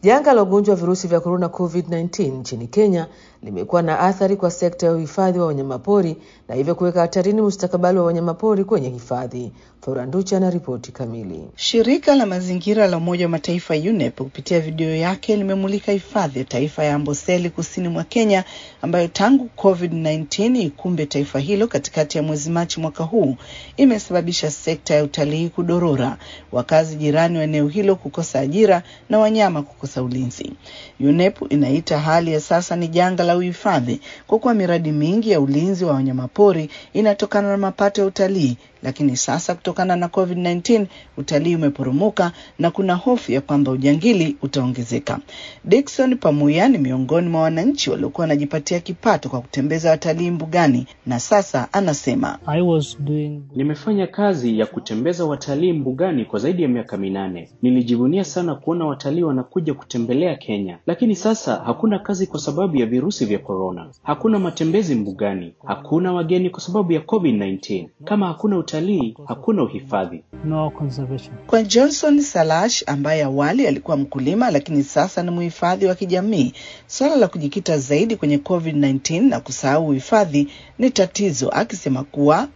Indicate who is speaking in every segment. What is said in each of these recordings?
Speaker 1: Janga la ugonjwa wa virusi vya korona COVID-19 nchini Kenya limekuwa na athari kwa sekta ya uhifadhi wa wanyamapori na hivyo kuweka hatarini mustakabali wa wanyamapori kwenye hifadhi. Floranducha na ripoti kamili.
Speaker 2: Shirika la mazingira la Umoja wa Mataifa UNEP kupitia video yake limemulika hifadhi ya taifa ya Amboseli kusini mwa Kenya ambayo tangu COVID-19 ikumbe taifa hilo katikati ya mwezi Machi mwaka huu imesababisha sekta ya utalii kudorora, wakazi jirani wa eneo hilo kukosa ajira na wanyama kukosa ulinzi. UNEP inaita hali ya sasa ni janga la uhifadhi kwa kuwa miradi mingi ya ulinzi wa wanyamapori inatokana na mapato ya utalii lakini sasa kutokana na COVID-19 utalii umeporomoka na kuna hofu ya kwamba ujangili utaongezeka. Dickson Pamuya ni miongoni mwa wananchi waliokuwa wanajipatia kipato kwa kutembeza watalii mbugani na sasa anasema
Speaker 3: I was doing...
Speaker 4: Nimefanya kazi ya kutembeza watalii mbugani kwa zaidi ya miaka minane. Nilijivunia sana kuona watalii wanakuja kutembelea Kenya, lakini sasa hakuna kazi kwa sababu ya virusi vya korona. Hakuna matembezi mbugani, hakuna wageni kwa sababu ya COVID-19. Kama hakuna utalii, hakuna uhifadhi.
Speaker 3: no conservation.
Speaker 2: Kwa Johnson Salash ambaye awali alikuwa mkulima lakini sasa ni mhifadhi wa kijamii, suala la kujikita zaidi kwenye COVID-19 na kusahau uhifadhi ni tatizo, akisema kuwa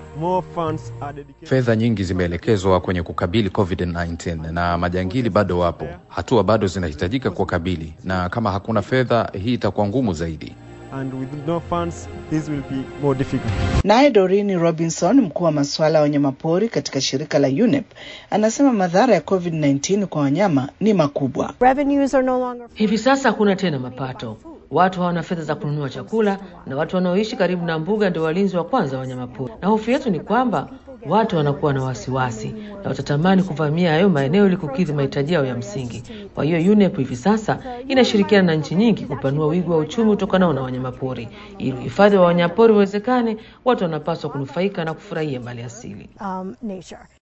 Speaker 5: Fedha nyingi zimeelekezwa kwenye kukabili COVID-19 na majangili bado wapo. Hatua bado zinahitajika kuwakabili, na kama hakuna fedha, hii itakuwa ngumu zaidi.
Speaker 6: and with no funds this will be more difficult.
Speaker 2: Naye Dorini Robinson, mkuu wa masuala ya wanyamapori katika shirika la UNEP, anasema madhara ya COVID-19 kwa wanyama ni makubwa.
Speaker 7: Revenues are no longer
Speaker 1: Hivi sasa hakuna tena mapato, watu hawana fedha za kununua chakula, na watu wanaoishi karibu na mbuga ndio walinzi wa kwanza wa wanyamapori. Na hofu yetu ni kwamba watu wanakuwa na wasiwasi na watatamani kuvamia hayo maeneo ili kukidhi mahitaji yao ya msingi. Kwa hiyo UNEP hivi sasa inashirikiana na nchi nyingi kupanua wigo wa uchumi utokanao na wanyamapori. Ili uhifadhi wa wanyamapori uwezekane, watu wanapaswa kunufaika na kufurahia mali asili.
Speaker 7: um, nature.